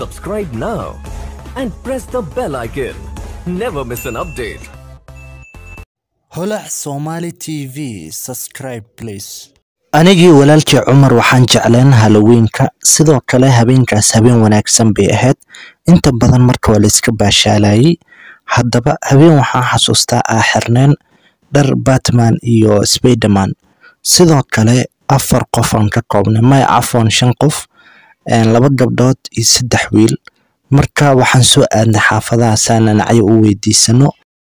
Subscribe now and press the bell icon. Never miss an update. holac somali tv subscribe please anigii walaalkii cumar waxaan jecleen halloweenka sidoo kale habeenkaas habeen wanaagsan bay ahayd inta badan marka waa layska baashaalayay haddaba habeen waxaan xasuustaa aa xirneen dhar batman iyo spiderman sidoo kale afar qof aan ka koobnay may cafoon shan qof laba gabdhood iyo saddex wiil marka waxaan soo aadnay xaafadaha saananacyo u weydiisano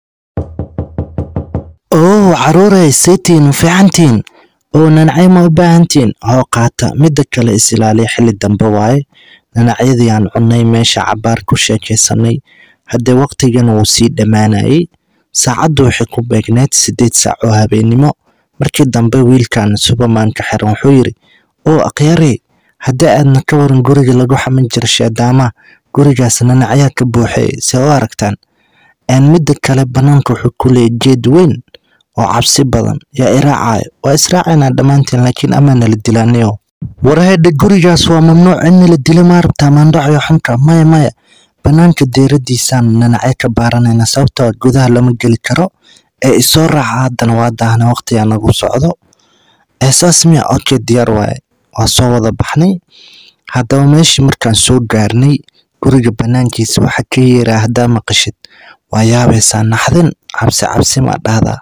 oo caruurey seetiin ma fiicantiin oo nanacyo ma u baahantiin hoo qaata midda kale is ilaaliya xilli dambe waaye nanacyadii aan cunnay meesha cabaar ku sheekaysanay haddee waqtigana wuu sii dhammaanayay saacaddu waxay ku beegneed siddeed saac oo habeennimo markii dambe wiilkan subermanka xiran wuxuu yidhi oo akhyarey haddii aadna ka waran guriga lagu xamin jira sheedaamaha gurigaas nanacyaa ka buuxay see u aragtaan midda kale bannaanka wuxuu ku leeyay geed weyn oo cabsi badan yaa iraacayo waa israacaynaa dhammaanteen laakiin amaanala dilaanayo warhedha gurigaas waa mamnuuc in nala dila maa rabtaa maandhacayo xunka maya maya bannaanka deeradiisaan nanacyo ka baaranayna sababtoo gudaha lama geli karo ee isoo raaca haddana waa daahna waqtigaa nagu socdo eesaas miya okay diyaar waaye waa soo wada baxnay haddaba meeshii markaan soo gaarnay guriga bannaankiisa waxaa ka yeeraa haddaa maqashid waa yaabaysaa naxdin cabsi cabsi ma dhahdaa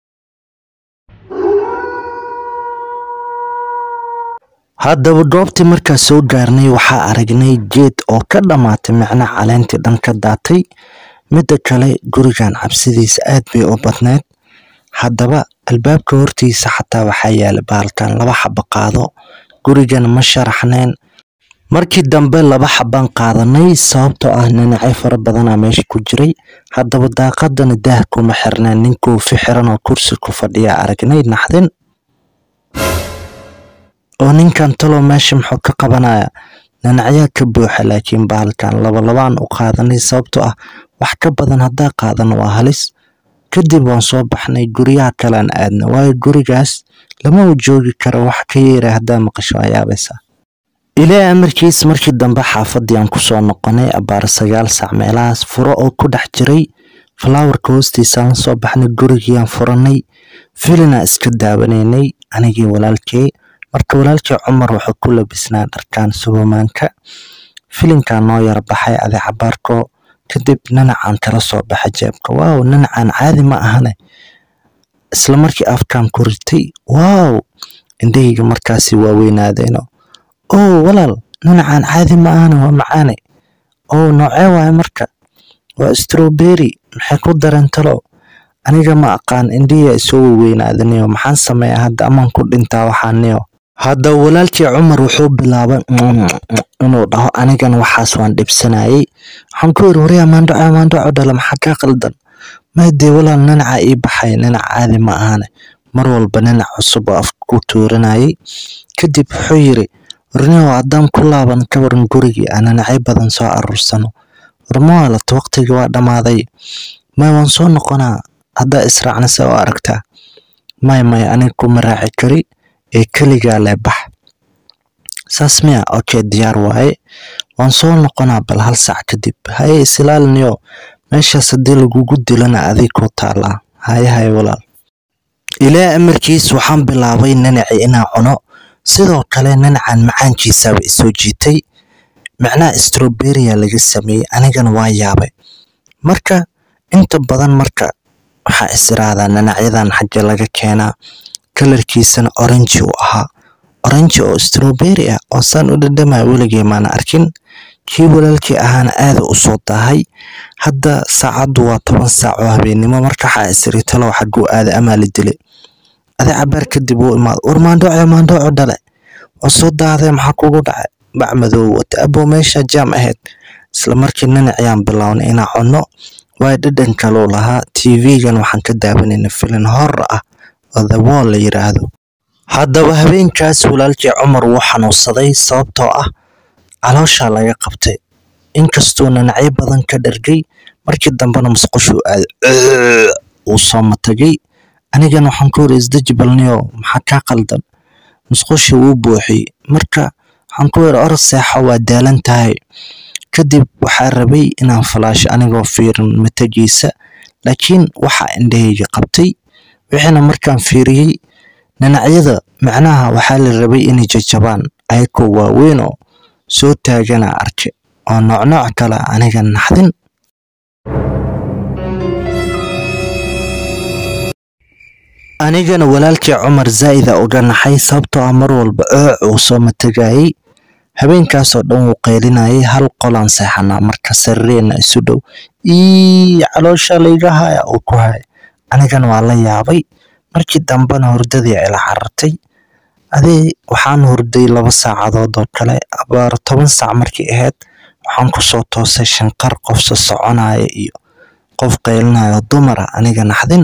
haddaba goobtii markaa soo gaarnay waxaa aragnay geed oo ka dhammaatay micna caleentii dhan ka daatay midda kale gurigan cabsidiisa aad bay u badneyd haddaba albaabka hortiisa xataa waxaa yaala baalkan laba xaba qaado gurigana ma sharaxneen markii dambe laba xabaan qaadanay sababtoo ah nanacyo fara badanaa meesha ku jiray haddaba daaqadana daah kuma xirneen nin koofi xiran oo kursi ku fadhiya aragnay naxdin oo ninkan talow meesha muxuu ka qabanaya nanacyaa ka buuxa laakiin baalkan labalabaan u qaadanay sababtoo ah wax ka badan haddaa qaadano waa halis kadib waan soo baxnay guryaha kalean aadna waayo gurigaas lama u joogi karo wax ka yeera haddaa maqasho waa yaabaysaa ilaa amarkiis markii dambe xaafadii aan kusoo noqonay abaar sagaal saac meelahaas furo oo ku dhex jiray falaawarka hoostiisaan la soo baxnay gurigiiaan furanay filina iska daawanaynay anigii walaalkey marka walaalkii cumar wuxuu ku labisnaa dharkan subermanka filinkaa noo yar baxay adi cabaarko kadib nanacaan kala soo baxa jeebka waaw nanacaan caadi ma ahane isla markii afkaan ku ritay waaw indhahayga markaasi waaweynaadeen oo walaal nanacaan caadi ma ahane waa macaane oo noocee waaye marka waa strowberry maxay ku dareen talow aniga ma aqaan indhihiya isoo weyweynaadanio maxaan sameeya hadda amaan ku dhintaa waxaaniyo hadda walaalkii cumar wuxuu bilaabay inuu dhaho anigan waxaas waan dhibsanayay waxaan ku yiri waryaa maandhaco maandhaco dhala maxaa kaa qaldan maydee walaal nanaca ii baxay nanac caadi ma ahane mar walba nanac cusub oo afka ku tuuranayay kadib wuxuu yiri warnio haddaan ku laaban ka waran gurigii aan nanacyo badan soo aruursano warmawaalata waqtigii waa dhammaaday may waan soo noqonaa haddaa israacna se oo aragtaa may may aniga kuma raaci kari ee keligaa lee bax saas miya okay diyaar waaye waan soo noqonaa bal hal sac kadib haye isilaaliniyo meeshaas haddii lagugu dilana adig ku taalaa haye haye walaal ilaa amarkiis waxaan bilaabay nanaci inaan cuno sidoo kale nanacan macaankiisaaba isoo jiitay macnaha strowberrya laga sameeyey anigana waa yaabay marka inta badan marka waxaa israadaa nanacyadan xagge laga keenaa kalarkiisana oranji uu ahaa oranji oo strowberry ah oo saan u dhadhamaya weligay maana arkin kii walaalkii ahaana aada u soo daahay hadda saacaddu waa toban saac oo habeennimo marka waxaa isiri talow xagguu aada amaa la dilay adi cabaar kadib uu imaado war maandhoco maandhoco dhale waa soo daahday maxaa kugu dhacay bac madow wata aboo meesha jaam ahayd isla markii nanaciyaan bilownay inaa cunno waayo dhadhan kaluu lahaa tv-gan waxaan ka daawanayna filin horr ah oo the wall la yiraahdo haddaba habeenkaas walaalkii cumar wuu xanuunsaday sababtoo ah calooshaa laga qabtay inkastuu nanacyo badan ka dhargay markii dambena musqushuu aaday uu soo matagay anigan waxaan ku yiri isdajibalniyo maxaa kaa qaldan musqushii wuu buuxiyey marka waxaan ku yiri orod seexo waa daalan tahay kadib waxaa rabay inaan falaasho anigoo fiirin matajiisa laakiin waxaa indhahayga qabtay wixiina markaan fiiriyey dhinacyada macnaha waxaa la rabay inay jajabaan ayakoo waaweyn oo soo taagana arke oo noocnooc kale aniga naxdin anigana walaalkii cumar zaa'ida uga naxay sababtoo ah mar walba ooc uu soo matagayay habeenkaasoo dhan wuu qeylinayay hal qolaan seexanaa marka sarireena isu dhow ii caloosha layga haya uu ku hay anigana waa la yaabay markii dambena hurdadii ila carartay adee waxaan hurday laba saacadood oo kale abaaro toban saac markii ahayd waxaan kusoo toosay shanqar qofsa soconaya iyo qof qeylinaya dumara aniga naxdin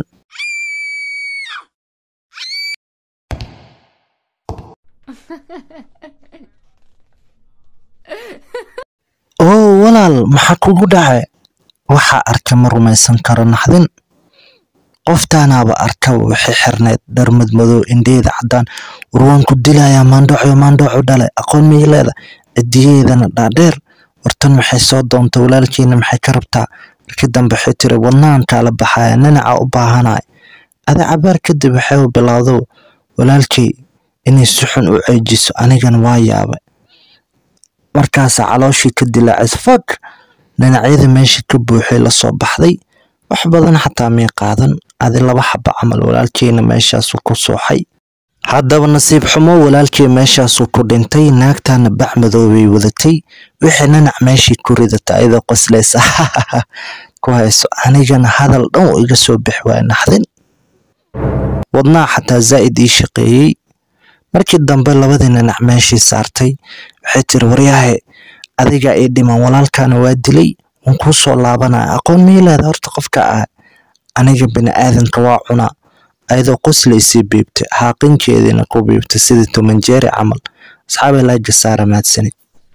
oo walaal maxaa kugu dhacay waxaa arka ma rumaysan karo naxdin qoftaanaaba arkaba waxay xirnayd dhar madmadow indheeda caddaan warwaan ku dilayaa maandhooco maandhooco dhalay aqoon miyay leeda cidiyaheedana dhaadheer wartan maxay soo doontay walaalkiina maxay ka rabtaa markii dambe waxay tiri wadnahan kaala baxaya ninaca u baahanaya ada cabaar kadib waxay bilowdo walaalkay inay si xun u ceejiso anigana waa yaabay markaasaa calooshii ka dilaacays fag dhinacyada meeshii ka buuxay lasoo baxday wax badan xataa mii qaadan adi laba xaba camal walaalkeyna meeshaasuu ku sooxay haddaba nasiib xumo walaalkey meeshaasuu ku dhintay naagtaana bac madoobay wadatay wixii nanac meeshii ku ridata ayadoo qoslaysa ku hayso anigana hadal dhan uu iga soo bix waaya naxdin wadnaha xataa zaa'id ii shaqeeyey markii dambe labadii nanac meeshii saartay waxay tiri waryahe adigaa ii dhiman walaalkaana waa dilay waan kuu soo laabanaya aqoon mii leeda horta qofka ah aniga bini aadanka waa cunaa ayadoo qoslaysii biibtay xaaqinkeediina ku biibtay sidii tumanjeeri camal asxaabay laaga saara mahadsanid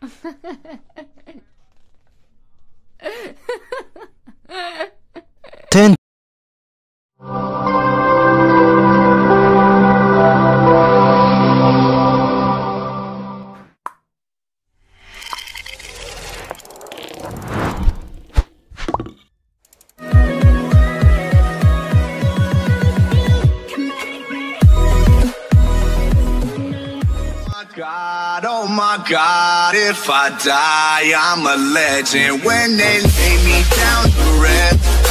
Ten- God, oh my God, if I die, I'm a legend. When they lay me down to rest,